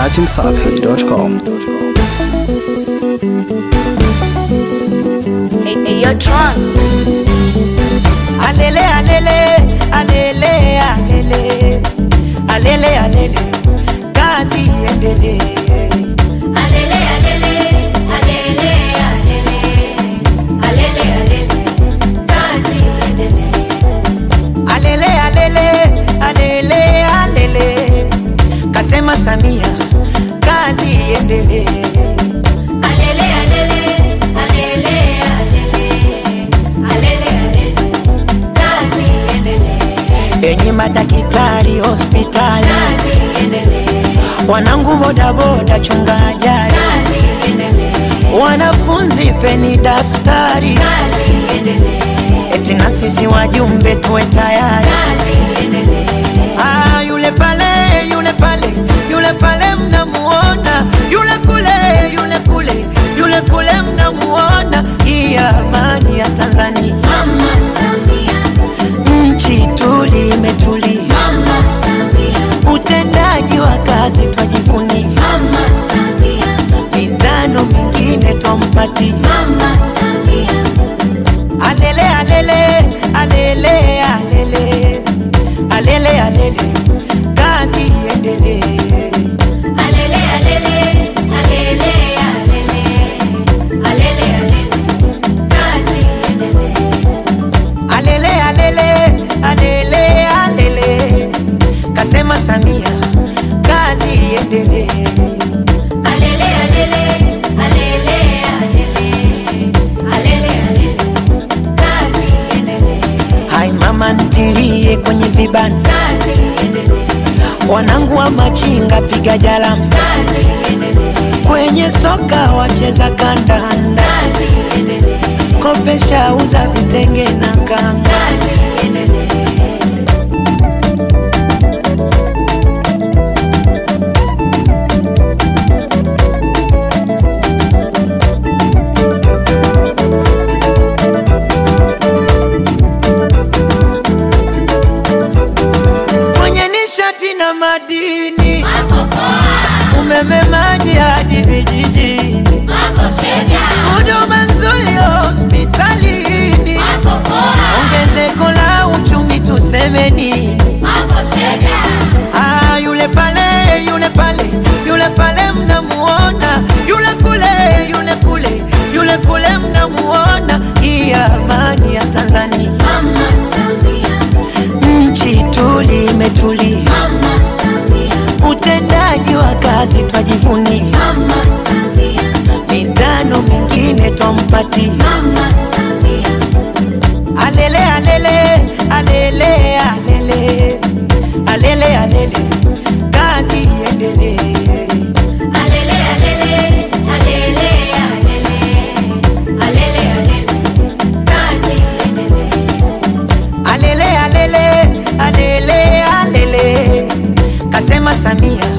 dachimsafi.com. Hey, hey, yo, Tron. Alele, alele, alele, alele, alele, alele, kazi iendelee. Alele, alele, alele, alele, alele, alele, kazi iendelee. Alele, alele, alele, alele, kasema Samia, kazi iendelee. Alele, alele, alele, alele, alele, alele, kazi iendelee. Enyi madaktari hospitali, Kazi iendelee. wanangu bodaboda, chunga ajali, Kazi iendelee. wanafunzi peni daftari, Kazi iendelee. eti na sisi wajumbe tuwe tayari. Kazi iendelee. Ah, yule pale, yule pale, yule pale mnamuona, yule kule, yule kule, yule kule mnamuona. Hii amani ya Tanzania, Mama Samia, nchi tuli imetulia, Mama Samia, utendaji wa kazi twajivunia, Mama Samia, mitano mingine twampatia. Mama Samia. Alele, alele, alele, alele, alele, alele, kazi iendelee. Alele, alele, alele, alele, alele, alele, kazi iendelee. Alele, alele, alele, alele, kasema Samia, kazi iendelee. Alele, alele, alele, alele, alele, alele, kazi iendelee. Hai mama ntilie kwenye vibanda, Kazi iendelee. wanangu wa machinga piga jalamu, Kazi iendelee. kwenye soka wacheza kandanda, Kazi iendelee. kopesha uza vitenge na kanga. Kazi iendelee. Kwenye nishati na madini, Mambo poa, umeme, maji hadi vijijini, mambo shega, huduma nzuri hospitalini, mambo poa, ongezeko la uchumi tuseme nini? mambo shega. Ah, yule pale, yule pale, yule pale mnamuona, yule kule, yule kule, yule kule mnamuona. Hii amani ya Tanzania, Mama Samia, nchi tuli imetulia, Mama Samia, utendaji wa kazi twajivunia, Mama Samia, mitano mingine twampatia. Mama Samia. Alele, alele, alele, alele, alele, alele, kazi iendelee. Alele, alele, alele, alele, alele, alele, kazi iendelee. Alele, alele, alele, alele, kasema Samia,